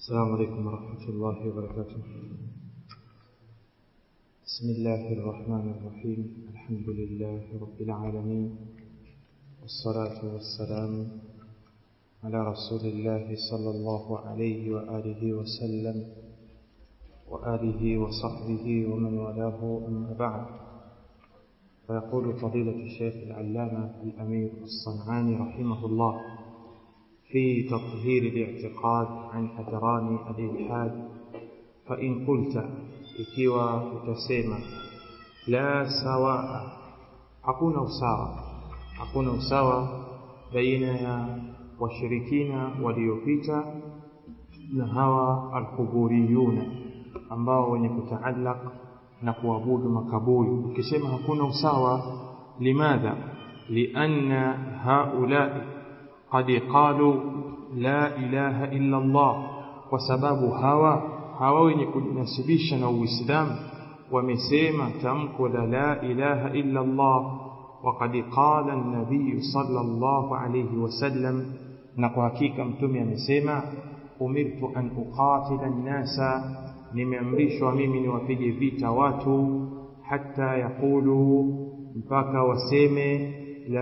السلام عليكم ورحمة الله وبركاته بسم الله الرحمن الرحيم الحمد لله رب العالمين والصلاة والسلام على رسول الله صلى الله عليه وآله وسلم وآله وصحبه ومن والاه أما بعد فيقول فضيلة الشيخ العلامة الأمير الصنعاني رحمه الله في تطهير الاعتقاد عن أدران الإلحاد فإن قلت ikiwa utasema la sawaa hakuna usawa hakuna usawa baina ya washirikina waliopita na hawa alquburiyuna ambao wenye kutaallaq na kuabudu makaburi ukisema hakuna usawa limadha lianna haulai qad qalu la ilaha illa Allah kwa sababu hawa hawa wenye kujinasibisha na Uislamu wamesema tamko la la ilaha illa Allah وقد قال النبي صلى الله عليه وسلم na kwa hakika mtume amesema umirtu an uqatila an-nasa nimeamrishwa mimi niwapige vita watu hata yaqulu mpaka waseme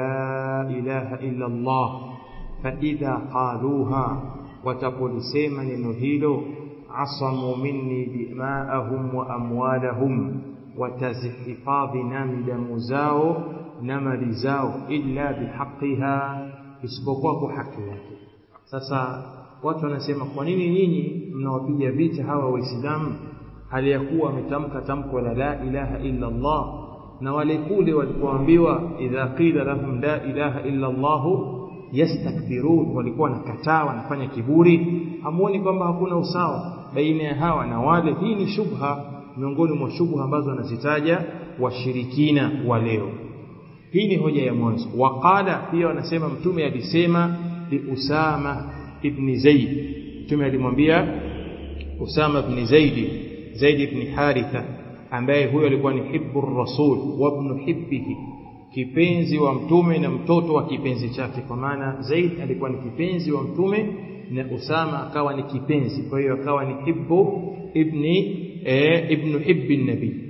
la ilaha illa Allah fa idha qaluha watapolisema neno hilo asamu minni dima'ahum wa amwalahum watazihifadhi nami damu zao na mali zao illa bihaqiha isipokuwa kwa haki yake sasa watu wanasema kwa nini nyinyi mnawapiga vita hawa waislamu hali ya kuwa wametamka tamko la la ilaha illa Allah na wale kule walipoambiwa idha qila lahum la ilaha illa Allah yastakbirun walikuwa wanakataa wanafanya kiburi hamuoni kwamba hakuna usawa baina ya hawa na wale hii ni shubha miongoni mwa shubha ambazo wanazitaja washirikina wa leo hii ni hoja ya mwanzo waqala pia wanasema mtume alisema li Usama ibn Zaid mtume alimwambia Usama ibn Zaid Zaid ibn Haritha ambaye huyo alikuwa ni hibbu rasul wa ibn hibbihi kipenzi wa mtume na mtoto wa kipenzi chake kwa maana Zaid alikuwa ni kipenzi wa mtume na Usama akawa ni kipenzi kwa hiyo akawa ni hibbu ibni e, ibn hibbi nabii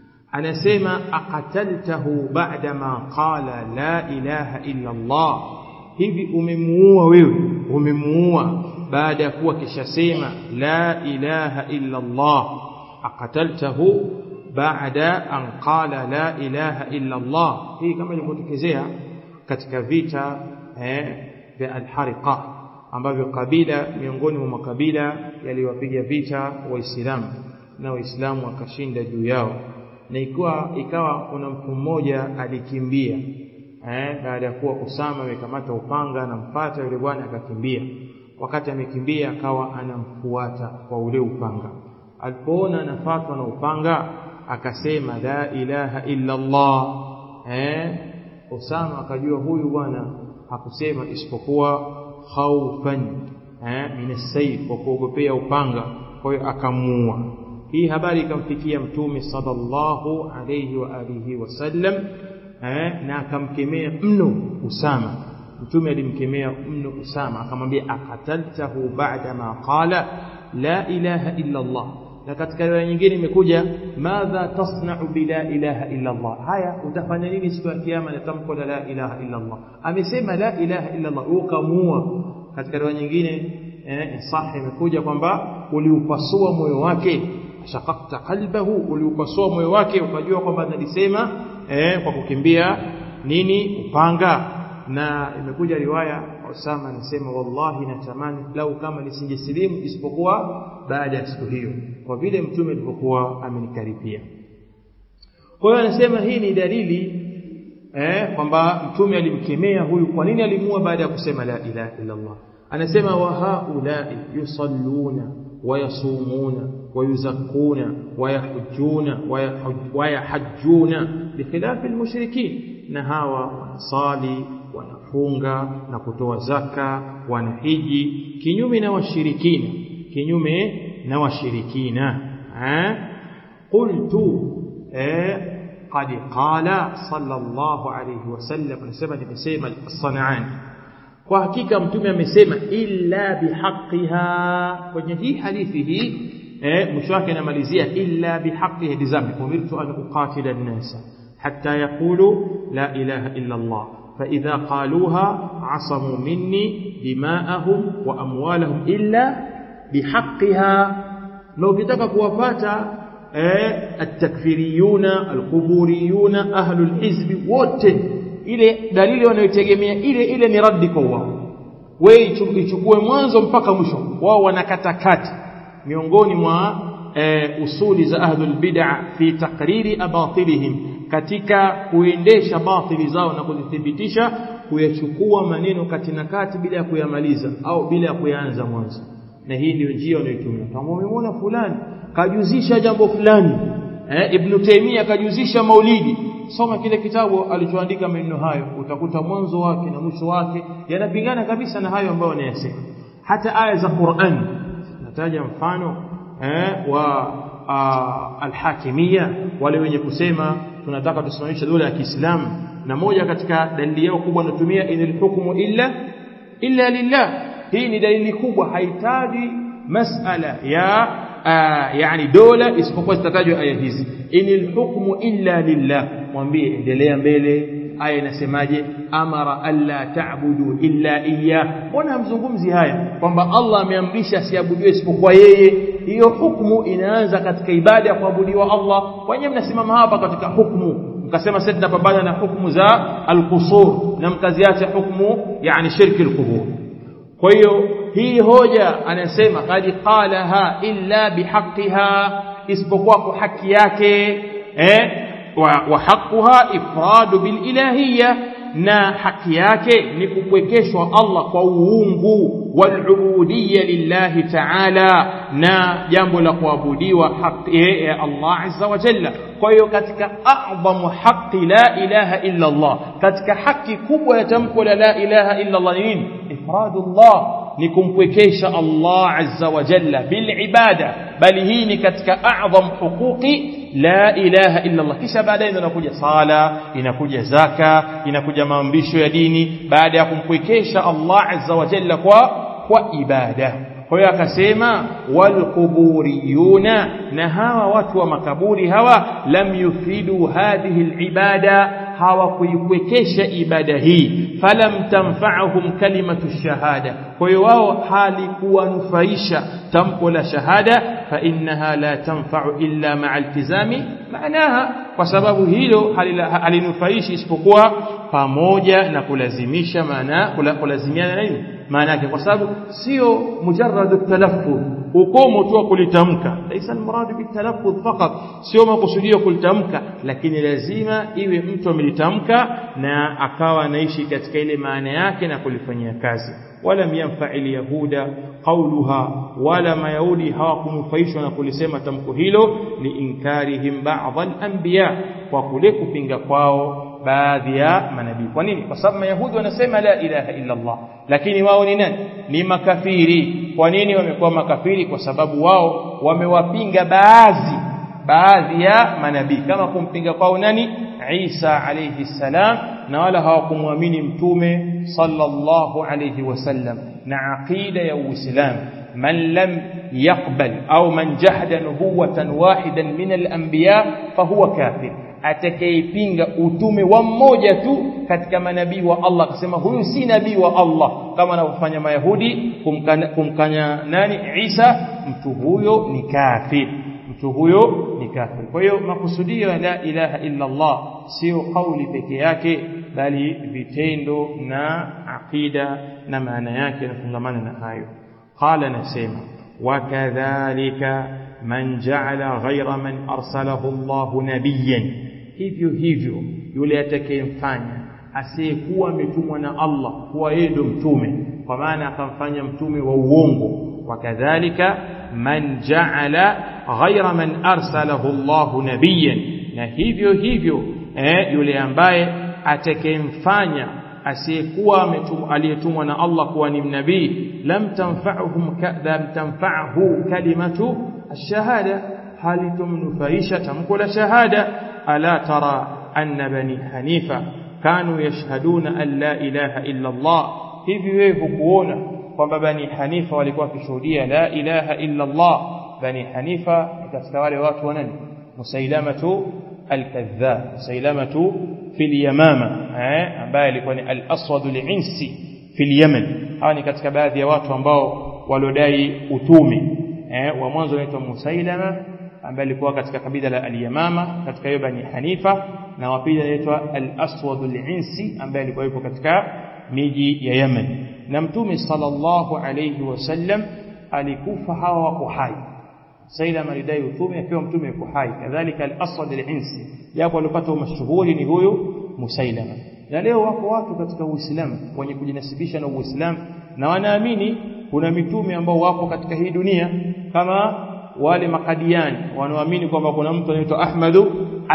anasema aqataltahu ba'da ma qala la ilaha illa Allah hivi umemuua wewe umemuua baada ya kuwa kishasema la ilaha illa Allah aqataltahu baada an qala la ilaha illa Allah hii kama ilivyotokezea katika vita eh, vya al-Hariqa ambavyo kabila miongoni mwa makabila yaliwapiga vita waislamu na waislamu wakashinda juu yao na ikawa ikawa kuna mtu mmoja alikimbia eh, baada ya kuwa Usama amekamata upanga anampata yule bwana akakimbia wakati amekimbia akawa anamfuata kwa ule upanga alipoona anafatwa na upanga akasema la ilaha illa Allah eh Usama akajua huyu bwana hakusema isipokuwa khaufan eh min as kwa kuogopea upanga kwa hiyo akamuua hii habari ikamfikia mtume sallallahu alayhi wa alihi wasallam eh na akamkemea mno Usama mtume alimkemea mno Usama akamwambia akataltahu ba'da ma qala la ilaha illa Allah na katika riwaya nyingine imekuja madha tasna'u bila ilaha illa Allah haya utafanya nini siku ya kiyama na tamko la la ilaha illa Allah amesema la ilaha illa Allah ukamua katika riwaya nyingine eh sahih imekuja kwamba uliupasua moyo wake shaqaqta qalbahu uliupasua moyo wake ukajua kwamba analisema eh kwa kukimbia nini upanga na imekuja riwaya Usama anasema wallahi natamani lau kama nisingesilimu isipokuwa baada ya siku hiyo kwa vile mtume alipokuwa amenikaribia kwa hiyo anasema hii ni dalili eh kwamba mtume alimkemea huyu kwa nini alimua baada ya kusema la ilaha illa Allah anasema wa haulai yusalluna ويصومون ويزكون ويحجون ويحجون بخلاف المشركين نهاوا صالي wanafunga na kutoa zaka wanahiji kinyume na washirikina kinyume na washirikina eh qultu eh qad qala sallallahu alayhi wasallam anasema nimesema as-sanani kwa hakika mtume amesema illa bihaqiha kwenye hii hadithi hii eh mwisho wake anamalizia illa bihaqiha dizami umirtu an uqatila an-nasa hatta yaqulu la ilaha illa Allah فإذا قالوها عصموا مني دماءهم وأموالهم إلا بحقها لو كتك كوفاتا التكفيريون القبوريون أهل الحزب wote ile dalili wanayotegemea ile ile ni raddi kwa wao wewe ichukue mwanzo mpaka mwisho wao wanakatakati miongoni mwa e, usuli za ahlul bid'a fi taqriri abatilihim katika kuendesha batili zao na kuzithibitisha kuyachukua maneno kati na kati bila ya kuyamaliza au bila ya kuyaanza mwanzo na hii ndio njia wanayotumia kama umemwona fulani kajuzisha jambo fulani eh, ibn Taymiyyah kajuzisha maulidi soma kile kitabu alichoandika maneno hayo utakuta mwanzo wake na mwisho wake yanapingana kabisa na hayo ambayo anayasema hata aya za Qur'an nataja mfano eh, wa alhakimia wale wenye kusema tunataka tusimamishe dola ya Kiislamu na moja katika dalili yao kubwa wanatumia inil hukmu illa illa lillah hii ni dalili kubwa haitaji masala ya uh, yani dola isipokuwa zitatajwa aya hizi inil hukmu illa lillah mwambie endelea mbele aya inasemaje amara alla ta'budu illa iyyah mbona hamzungumzi haya kwamba Allah ameamrisha asiabudiwe isipokuwa yeye hiyo hukumu inaanza katika ibada ya kuabudiwa Allah wenyewe mnasimama hapa katika hukumu mkasema sasa tunapambana na hukumu za al-qusur na mkaziacha hukumu yani shirki al-qubur kwa hiyo hii hoja anasema qad qalaha illa bihaqqiha isipokuwa kwa haki yake eh wa haquha ifradu bil ilahiyya na haki yake ni kupwekeshwa Allah kwa uungu walubudiyya lillahi ta'ala na jambo la kuabudiwa haki ya Allah azza wa jalla kwa hiyo katika a'zamu haqi la ilaha illa Allah katika haki kubwa ya tamko la la ilaha illa Allah ni nini ifradullah ni kumpwekesha Allah azza wa jalla bil ibada bali hii ni katika a'zam huquqi la ilaha illa Allah kisha baadaye inakuja sala inakuja zaka inakuja maamrisho ya dini baada ya kumpwekesha Allah azza wa jalla kwa kwa ibada kwa hiyo akasema walquburiyuna na hawa watu wa makaburi hawa lam yufidu hadhihi alibada hawakuikwekesha ibada hii falam tanfa'uhum kalimatu shahada kwa hiyo wao halikuwanufaisha tamko la shahada fa innaha la tanfa'u illa ma'a iltizami maanaha kwa sababu hilo halinufaishi isipokuwa pamoja na kulazimisha maana kulazimiana na nini maana yake kwa sababu sio mujarrad talaffuz ukomo tu kulitamka laisa almurad bitalaffuz faqat sio makusudio kulitamka lakini lazima iwe mtu amelitamka na akawa anaishi katika ile maana yake na kulifanyia kazi wala yanfa alyahuda qawluha wala mayahudi hawakunufaishwa na kulisema tamko hilo liinkarihim ba'd al-anbiya kwa kule kupinga kwao baadhi ya manabii kwa nini kwa sababu mayahudi wanasema la ilaha illa Allah lakini wao ni nani ni makafiri kwa nini wamekuwa makafiri kwa sababu wao wamewapinga baadhi baadhi ya manabii kama kumpinga kwao nani Isa alayhi salam na wala hawakumwamini mtume sallallahu alayhi wasallam na aqida ya uislamu من لم يقبل أو من جحد نبوة واحدا من الأنبياء فهو كافر atakayepinga utume wa mmoja tu katika manabii wa Allah akasema huyu si nabii wa Allah kama anavyofanya mayahudi kumkanya, kumkanya nani Isa mtu huyo ni kafir mtu huyo ni kafir kwa hiyo makusudio ya la ilaha illa Allah sio kauli peke yake bali vitendo na aqida na maana yake yanafungamana na hayo قال نسيما وكذلك من جعل غير من أرسله الله نبيا hivyo hivyo yule atakayemfanya asiyekuwa ametumwa na Allah kuwa yeye ndo mtume kwa maana akamfanya mtume wa uongo wakadhalika man ja'ala ghayra man arsalahu Allah nabiyan na hivyo hivyo eh, yule ambaye atakayemfanya asiyekuwa aliyetumwa na Allah kuwa ni nabii lam tanfa'uhum lam tanfa'hu kalimatu ash-shahada halitumnufaisha tamko la shahada ala tara anna bani hanifa كانوا يشهدون أن لا إله إلا الله hivi wewe hukuona kwamba bani hanifa walikuwa wakishuhudia la ilaha illa Allah bani hanifa ni katika wale watu wa nani musailamatu al-kadhab musailamatu fil yamama eh ambaye alikuwa ni al-aswad al-insi fil yaman hawa ni katika baadhi ya watu ambao waliodai utume eh wa mwanzo anaitwa musailama ambaye alikuwa katika kabila la al-yamama katika hiyo bani hanifa na wa pili anaitwa al-aswad al-insi ambaye alikuwa yupo katika miji ya Yemen na mtume sallallahu alayhi wasallam alikufa hawa wako hai Sailama alidai utume akiwa mtume yuko hai kadhalika al-Aswad al-Insi japo alipata mashuhuri ni huyu Musailama na leo wako watu katika Uislamu wenye kujinasibisha na Uislamu na wanaamini kuna mitume ambao wapo katika hii dunia kama wale makadiani wanaoamini kwamba kuna mtu anaitwa Ahmadu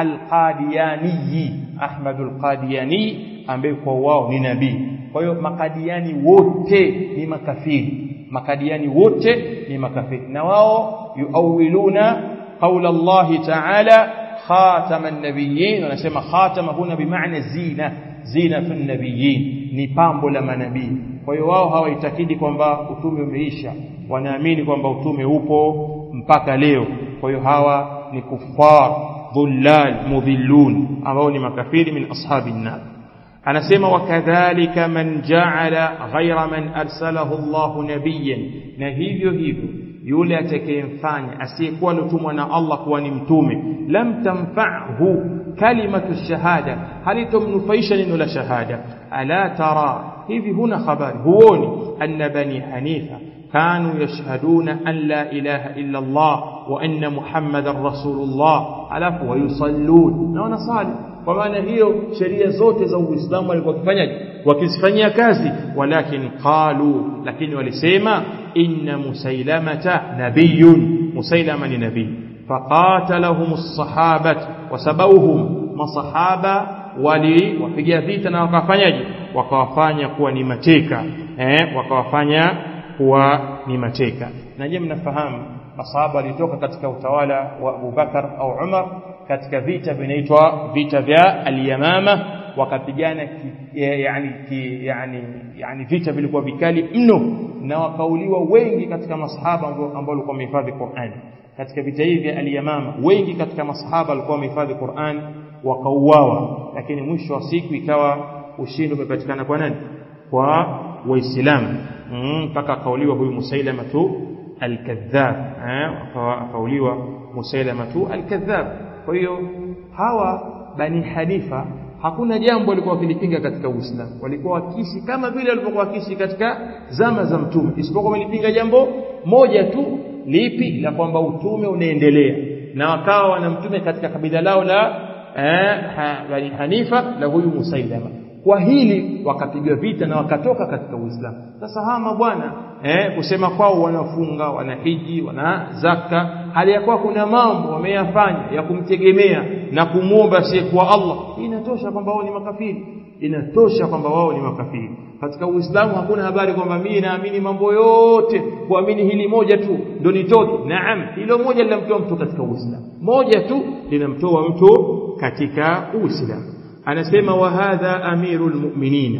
al-Qadiani Ahmadu al-Qadiani ambaye kwa wao ni nabii kwa hiyo makadiani wote ni makafiri makadiani wote ni makafiri na wao yuawiluna qaula Allah ta'ala khatama an-nabiyyin wanasema khatama huna bimaana zina zina fi nabiyyin ni pambo la manabii kwa hiyo wao hawaitakidi kwamba utume umeisha wanaamini kwamba utume upo mpaka leo kwa hiyo hawa ni kuffar dhullal mudhillun ambao ni makafiri min ashabin nar anasema wakadhalika man ja'ala ghayra man arsalahu Allah nabiyyan na hivyo hivyo yule atakayemfanya asiyekuwa alitumwa na Allah kuwa ni mtume lam tamfa'hu kalimatu shahada halitomnufaisha neno la shahada ala tara hivi huna habari huoni anna bani hanifa كانوا يشهدون أن لا إله إلا الله وأن محمد رسول الله alafu ويصلون na wanasali kwa maana hiyo sheria zote za Uislamu walikuwa wakifanyaje wakizifanyia kazi walakin qalu lakini walisema inna musailamata nabiyun musailama ni nabii faqatalahum as-sahabat wasabauhum masahaba wali wapiga vita na wakafanyaje wakawafanya kuwa ni mateka eh wakawafanya kuwa ni mateka na je mnafahamu masahaba walitoka katika utawala wa Abu Bakar au Umar katika vita vinaitwa vita vya al-Yamama wakapigana yani ki, yani yani vita vilikuwa vikali mno na wakauliwa wengi katika masahaba ambao walikuwa wamehifadhi Qur'an katika vita hivi vya al-Yamama wengi katika masahaba walikuwa wamehifadhi Qur'an wakauawa lakini mwisho wa siku ikawa ushindi umepatikana kwa nani kwa waislamu mpaka mm, akauliwa huyu Musailama tu al-kadhab eh akauliwa Musailama tu al-kadhab kwa hiyo hawa bani Hanifa hakuna jambo walikuwa wakilipinga katika Uislamu walikuwa wakishi kama vile walivyokuwa wakishi katika zama za mtume isipokuwa walipinga jambo moja tu lipi la kwamba utume unaendelea na wakawa wana mtume katika kabila lao la eh, ha, bani Hanifa na huyu Musailama kwa hili wakapigwa vita na wakatoka katika Uislamu sasa hawa mabwana eh, kusema kwao wanafunga wanahiji wana zaka hali ya kuwa kuna mambo wameyafanya ya kumtegemea na kumwomba asiyekuwa Allah inatosha kwamba wao ni makafiri inatosha kwamba wao ni makafiri katika Uislamu hakuna habari kwamba mimi naamini mambo yote kuamini hili moja tu ndo nitoke naam hilo moja linamtoa mtu katika Uislamu moja tu linamtoa mtu katika Uislamu anasema wa hadha amirul mu'minina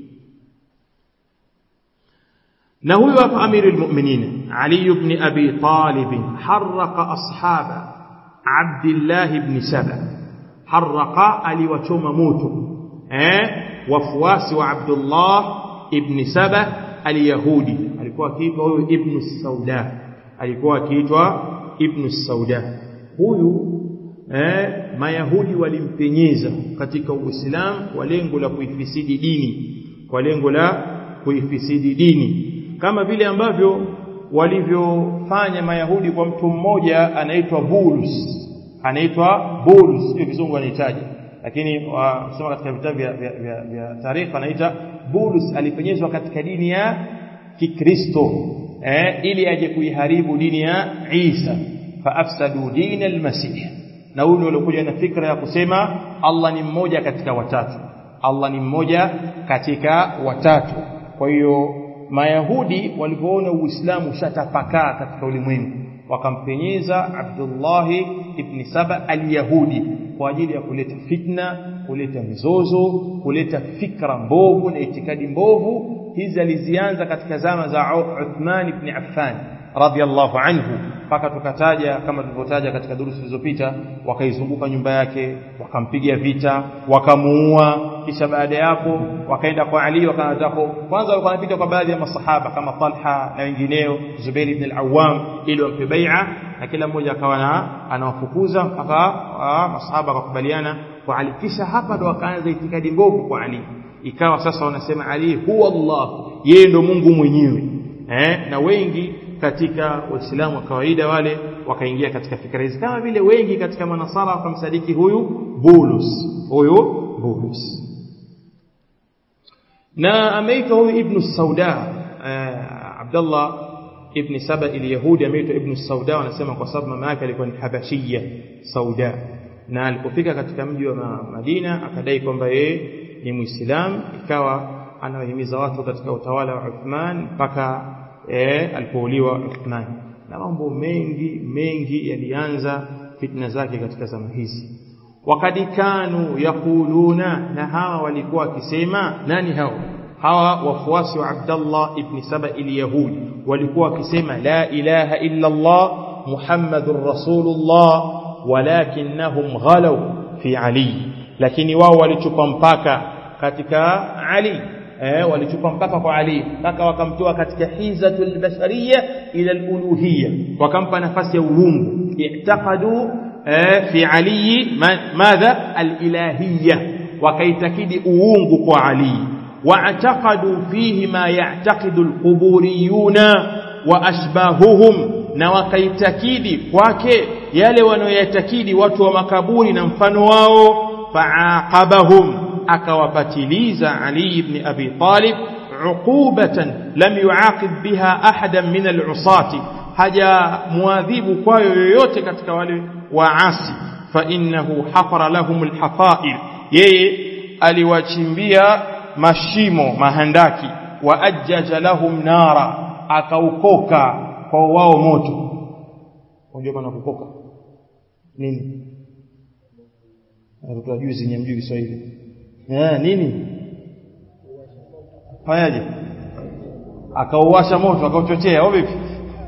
na huyo hapa amirul mu'minina Ali ibn Abi Talib harraqa ashaba Abdullah ibn Saba harraqa aliwachoma moto eh wafuasi wa Abdullah ibn Saba al-Yahudi alikuwa akiitwa huyo ibn Sauda alikuwa akiitwa ibn Sauda huyu eh mayahudi walimpenyeza katika uislamu kwa lengo la kuifisidi dini kwa lengo la kuifisidi dini kama vile ambavyo walivyofanya mayahudi kwa mtu mmoja anaitwa Bulus anaitwa Bulus hiyo kizungu anahitaji lakini wasoma katika vitabu vya, vya, vya, vya taarifa anaita Bulus alipenyezwa katika dini ya Kikristo eh, ili aje kuiharibu dini ya Isa faafsadu dina al-masih na huyu alikuja na fikra ya kusema Allah ni mmoja katika watatu Allah ni mmoja katika watatu kwa hiyo mayahudi walipoona uislamu ushatapakaa katika ulimwengu wakampenyeza Abdullah ibn Saba al-Yahudi kwa ajili ya kuleta fitna kuleta mizozo kuleta fikra mbovu na itikadi mbovu hizi alizianza katika zama za Uthman ibn Affan radhiallahu anhu mpaka tukataja kama tulivyotaja katika durusi zilizopita wakaizunguka nyumba yake wakampiga vita wakamuua kisha baada ya hapo wakaenda kwa Ali wakanataka kwanza walikuwa wanapita kwa baadhi ya masahaba kama Talha na wengineo Zubair ibn al-Awwam ili wampe bai'a na kila mmoja akawa anawafukuza mpaka masahaba wakakubaliana kwa Ali kisha hapa ndo wakaanza itikadi mbovu kwa Ali ikawa sasa wanasema Ali huwa Allah yeye ndo Mungu mwenyewe eh na wengi katika waislamu wa kawaida wale wakaingia katika fikra hizi kama vile wengi katika manasara wakamsadiki huyu Bulus huyu Bulus na ameitwa huyu ibn Sauda uh, Abdullah ibn Saba al-Yahudi ameitwa ibn Sauda wanasema kwa sababu mama yake alikuwa ni Habashia Sauda na alipofika katika mji wa Madina akadai kwamba yeye ni Muislamu ikawa anawahimiza watu katika utawala wa Uthman mpaka eh, alipouliwa Uthman na mambo mengi mengi yalianza fitna zake katika zama hizi wakati kanu yakuluna na hawa walikuwa wakisema nani hao hawa wafuasi wa Abdullah ibn Saba al-Yahudi walikuwa wakisema la ilaha illa Allah Muhammadur Rasulullah walakinnahum ghalaw fi Ali lakini wao walichupa mpaka katika Ali eh, walichupa mpaka kwa Ali mpaka wakamtoa katika hizatul bashariyya ila al-uluhiyya wakampa nafasi ya uungu i'taqadu eh, fi Ali madha al-ilahiyya wakaitakidi uungu kwa Ali واعتقدوا فيه ما يعتقد القبوريون واشباههم na wakaitakidi kwake yale wanayoyatakidi watu wa makaburi na mfano wao faaqabahum akawapatiliza Ali ibn Abi Talib uqubatan lam yuaqib biha ahadan min al-usati haja muadhibu kwayo yoyote katika wale waasi fa innahu hafara lahum al-hafair yeye aliwachimbia mashimo mahandaki wa ajjaja lahum nara akaukoka kwa wao moto unajua maana kukoka nini watoto juzi nyamjui Kiswahili eh nini fanyaje akauwasha moto akauchochea au vipi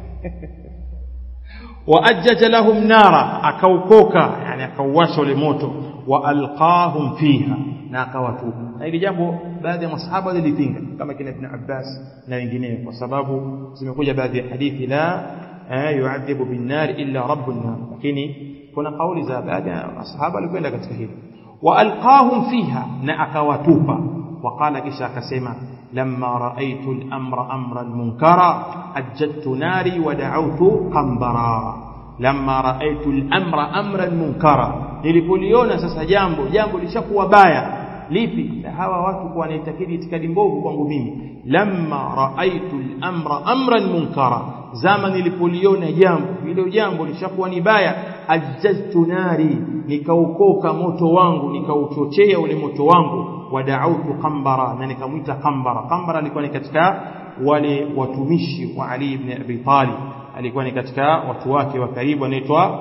wa ajjaja lahum nara akaukoka yani akauwasha ule moto wa alqahum fiha na akawatupa na hili jambo baadhi ya masahaba walipinga kama kina Ibn Abbas na wengineo kwa sababu zimekuja baadhi ya hadithi la yuadhibu bin nar illa rabbun nar lakini kuna kauli za baadhi ya masahaba walikwenda katika hili wa alqahum fiha na akawatupa وقال kisha akasema lamma raaitu al-amra amran munkara ajjadtu nari wa da'awtu qambara lamma raaitu al-amra amran munkara nilipoliona sasa jambo jambo lishakuwa baya lipi hawa watu kwa wanaitakidi itikadi mbovu kwangu mimi lamma raaitu al-amra amran munkara zama nilipoliona jambo hilo jambo lishakuwa ni baya ajjaztu nari nikaukoka moto wangu nikauchochea ule moto wangu wada'autu qambara na nikamwita qambara qambara alikuwa ni katika wale watumishi wa Ali ibn Abi Talib alikuwa ni katika watu wake wa karibu anaitwa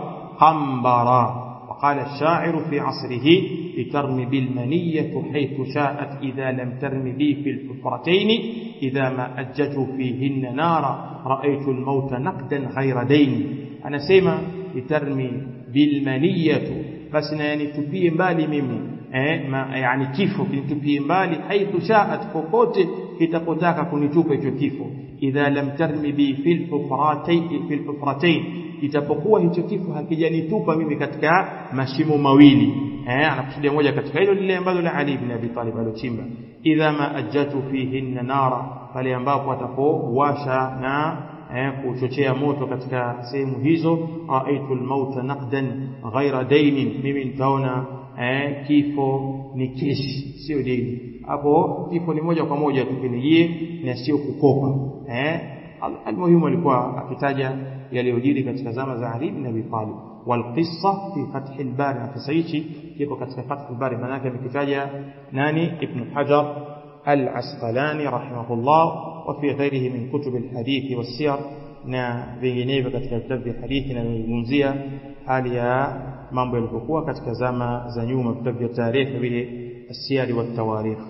qambara وقال الشاعر في عصره لترمي بالمنية حيث شاءت إذا لم ترم بي في الحفرتين إذا ما أججوا فيهن نارا رأيت الموت نقدا غير دين أنا سيما لترمي بالمنية بس يعني تبيه بالي ممي eh, ma, yani kifo kinitupie mbali haithu shaat popote kitapotaka kunitupa hicho kifo idha lam tarmi bi fil hufratain fil hufratain itapokuwa hicho kifo hakijanitupa mimi katika mashimo mawili eh anakusudia moja katika hilo lile ambalo la Ali ibn Abi Talib alochimba idha ma ajjatu fihinna nara pale ambapo atapowasha na eh, kuchochea moto katika sehemu hizo raaitu almauta naqdan ghaira dainin mimi nitaona eh, kifo ni keshi sio deni hapo kifo ni moja kwa moja tukinijie na sio kukopa eh almuhimu alikuwa akitaja yaliyojiri katika zama za Ali ibn Abi Talib والقصه في فتح الباري نفسيتي كيف katika فتح الباري maana yake amekitaja nani ibn Hajar al-Asqalani rahimahullah wa fi ghairihi min kutub al-hadith was-siyar na vinginevyo katika vitabu vya hadithi na kuzungumzia hali ya mambo yalivyokuwa katika zama za nyuma vitabu vya tarehe vile asiyari wa tawarikh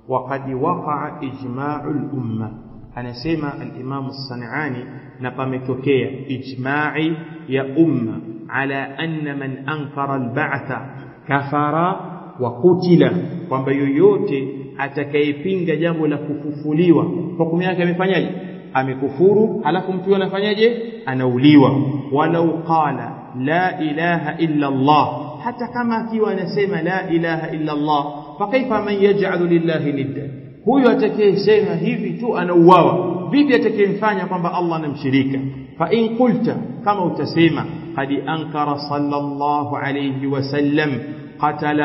وقد وقع إجماع الأمة anasema al-Imam Sanani na pametokea ijma'i ya umma ala anna man ankara al-ba'tha kafara wa kutila kwamba yoyote atakayepinga jambo la kufufuliwa hukumu yake amefanyaje amekufuru alafu mtu anafanyaje anauliwa walau qala la ilaha illa Allah hata kama akiwa anasema la ilaha illa Allah fakaifa man yaj'alu lillahi nidda huyo atakayesema hivi tu anauawa vipi atakayemfanya kwamba Allah anamshirika fa in qulta kama utasema qad ankara sallallahu alayhi wasallam قتل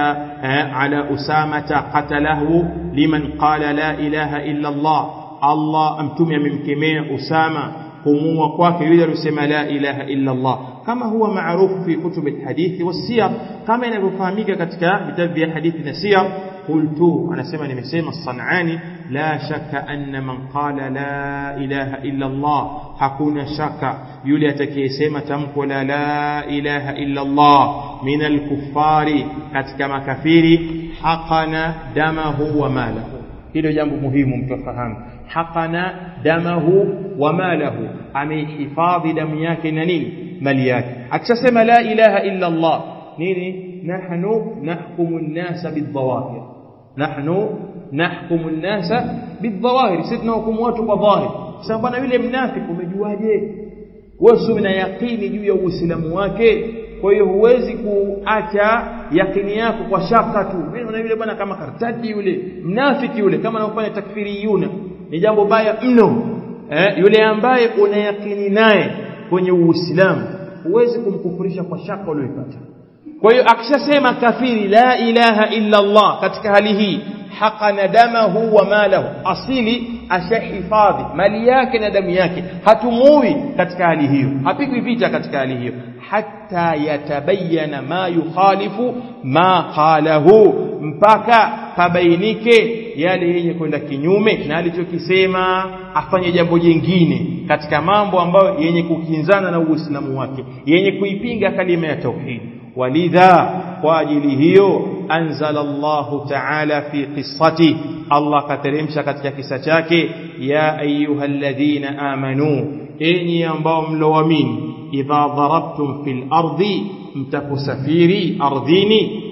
على أسامة قتله لمن قال لا إله إلا الله الله أمتم ممكمين أسامة kumuua kwake yule aliyosema la ilaha illa Allah kama huwa maarufu fi kutub alhadith wasiyar kama inavyofahamika katika vitabu vya hadithi na siyar qultu anasema nimesema sanani la shaka anna man qala la ilaha illa Allah hakuna shaka yule atakayesema tamko la la ilaha illa Allah min alkuffari katika makafiri haqana damahu wa malahu hilo jambo muhimu mtu afahamu haqana damahu wa malahu amehifadhi damu yake na nini mali yake akishasema la ilaha illa Allah nini nahnu nahkumu an-nasa bidhawahir nahnu nahkumu an-nasa bidhawahir sisi tunahukumu watu kwa dhahir sasa bwana yule mnafiki umejuaje wewe si una yaqini juu ya uislamu wake kwa hiyo huwezi kuacha yakini yako kwa shaka tu mimi naona yule bwana kama kartati yule mnafiki yule kama anafanya takfiriyuna ni jambo baya mno eh, yule ambaye una yakini naye kwenye uislamu huwezi kumkufurisha kwa shaka uliyopata kwa hiyo akishasema kafiri la ilaha illa Allah katika hali hii haqana damahu wa malahu asili ashahifadhi mali yake na damu yake hatumui katika hali hiyo hapigwi vita katika hali hiyo hatta yatabayana ma yukhalifu ma qalahu mpaka pabainike yale yenye kwenda kinyume na alichokisema afanye jambo jingine katika mambo ambayo yenye kukinzana na uislamu wake yenye kuipinga kalima ya tauhid walidha kwa ajili hiyo anzala Allah ta'ala fi qissati Allah kateremsha katika kisa chake ya ayyuhalladhina amanu enyi ambao mloamini idha darabtum fil ardi mtakusafiri ardhini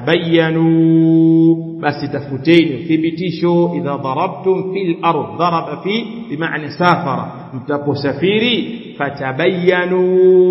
fatabayanu basi tafuteni thibitisho idha darabtum fil ard daraba fi bimaana safara mtaposafiri fatabayanu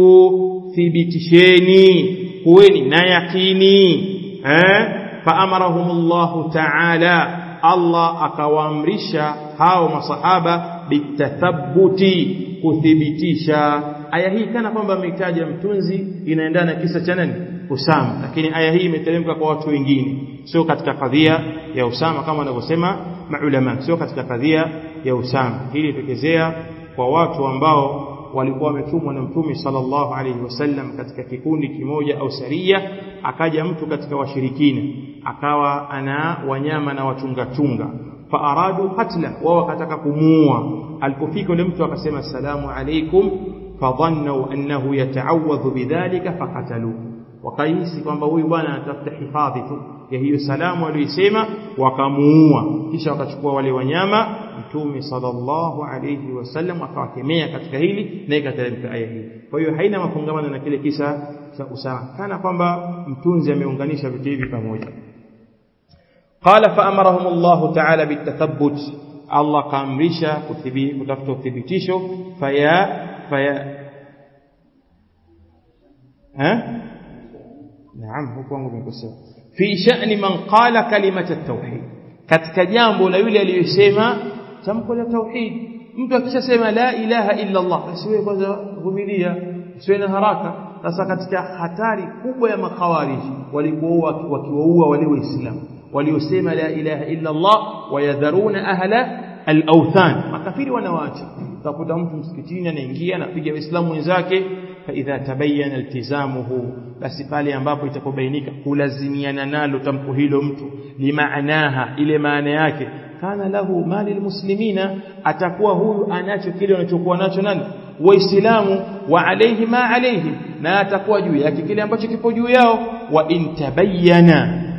thibitisheni kuweni na yakini eh faamarahumullahu ta'ala Allah akawaamrisha hao masahaba bitathabuti kuthibitisha aya hii kana kwamba ametaja mtunzi inaendana na kisa cha nani Usama lakini aya hii imeteremka kwa watu wengine sio katika kadhia ya Usama kama wanavyosema maulama sio katika kadhia ya Usama hili tokezea kwa watu ambao walikuwa wametumwa na mtume sallallahu alaihi wasallam katika kikundi kimoja au saria akaja mtu katika washirikina akawa ana wanyama na wachunga chunga faaradu qatla wao wakataka kumuua alipofika yule mtu akasema assalamu alaikum fadhannu annahu yata'awadhu bidhalika faqataluhu wakahisi kwamba huyu bwana anatafuta hifadhi tu ya hiyo salamu aliyosema wakamuua kisha wakachukua wale wanyama mtume sallallahu alayhi wasallam akawakemea katika hili na ikateremka aya hii kwa hiyo haina mafungamano na kile kisa cha Usama kana kwamba mtunzi ameunganisha vitu hivi pamoja qala fa amarahum Allah ta'ala bitathabbut Allah kaamrisha kutafuta uthibitisho faya faya ha naam huko wangu nimekosea fi sha'ni man qala kalimata at-tauhid katika jambo la yule aliyosema tamko la tauhid mtu akishasema la ilaha illa Allah basi wewe kwanza vumilia usiwe na haraka sasa katika hatari kubwa ya makhawariji walikuwa wakiwaua wale waislamu waliosema la ilaha illa Allah wayadharuna ahla al-awthan makafiri wanawaacha utakuta mtu msikitini anaingia anapiga waislamu wenzake fa idha tabayyana iltizamuhu basi pale ambapo itakobainika kulazimiana nalo tamko hilo mtu limaanaha ile maana yake kana lahu mali almuslimina atakuwa huyu anacho kile anachokuwa nacho nani waislamu wa alayhi ma alayhi na atakuwa juu yake kile ambacho kipo juu yao wa intabayyana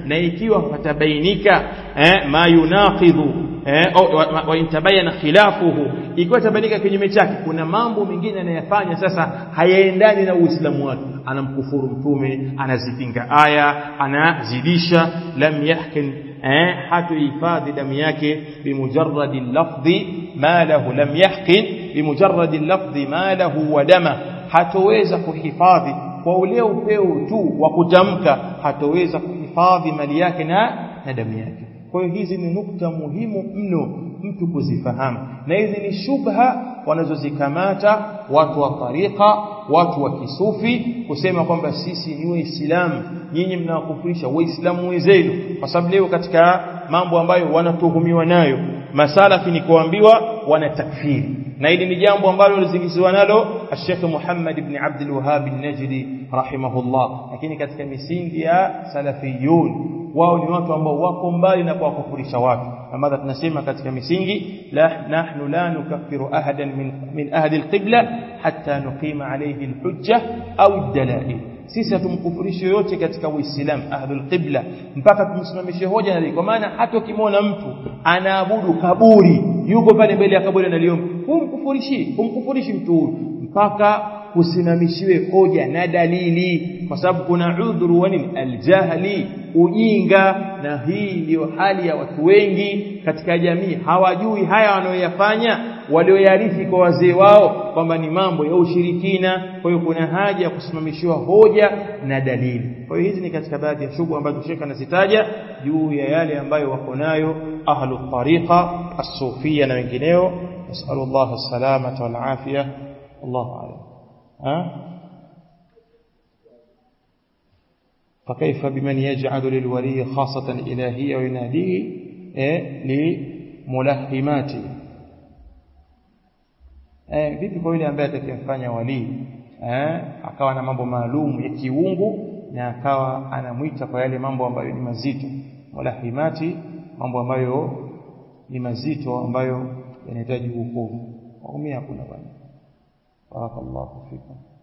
na ikiwa patabainika eh, ma yunaqidhu eh, wa, wa intabayana khilafuhu ikiwa tabainika kinyume chake kuna mambo mengine anayafanya sasa hayaendani na uislamu wake anamkufuru mtume anazipinga aya anazidisha lam yahkin eh, hatuhifadhi damu yake bimujarradi lafdhi ma lahu lam yahkin bimujarradi lafdhi ma lahu wa dama hatoweza kuhifadhi kwa ule upeo tu wa kutamka hatoweza kuhifadhi mali yake na na damu yake kwa hiyo hizi ni nukta muhimu mno mtu kuzifahamu na hizi ni shubha wanazozikamata watu wa tariqa watu wa kisufi kusema kwamba sisi ni waislamu nyinyi mnawakufurisha waislamu wenzenu kwa sababu leo katika mambo ambayo wanatuhumiwa nayo masalafi ni kuambiwa wana takfiri na hili ni jambo ambalo lizingiziwa nalo Sheikh Muhammad ibn Abdul Wahhab al-Najdi rahimahullah lakini katika misingi ya salafiyun wao ni watu ambao wako mbali na kuwakufurisha watu kama tunasema katika misingi la nahnu la nukaffiru ahadan min min ahli al-qibla hatta nuqima alayhi al-hujja au ad-dalail sisi hatumkufurishi yoyote katika uislamu ahlul qibla mpaka tumsimamishe hoja na kwa maana hata ukimwona mtu anaabudu kaburi yuko pale mbele ya kaburi analiomba humkufurishi humkufurishi mtu huyu mpaka kusimamishiwe hoja na dalili kwa sababu kuna udhuru wa nini aljahli ujinga na hii ndiyo hali ya watu wengi katika jamii hawajui haya wanayoyafanya walioyarithi kwa wazee wao kwamba ni mambo ya ushirikina kwa hiyo kuna haja ya kusimamishiwa hoja na dalili kwa hiyo hizi ni katika baadhi ya shughuli ambazo Sheikh anazitaja juu ya yale ambayo wako nayo ahlu tariqa as-sufia na wengineo nasallallahu as-salamata wal afiyah Allahu a'lam ha فكيف بمن يجعل للولي خاصة إلهية ويناديه لملهماته eh vipi kwa yule ambaye atakayemfanya walii eh akawa na mambo maalum ya kiungu na akawa anamwita kwa yale mambo ambayo ni mazito mulahimati mambo ambayo ni mazito ambayo yanahitaji hukumu waumia hakuna bwana barakallahu fikum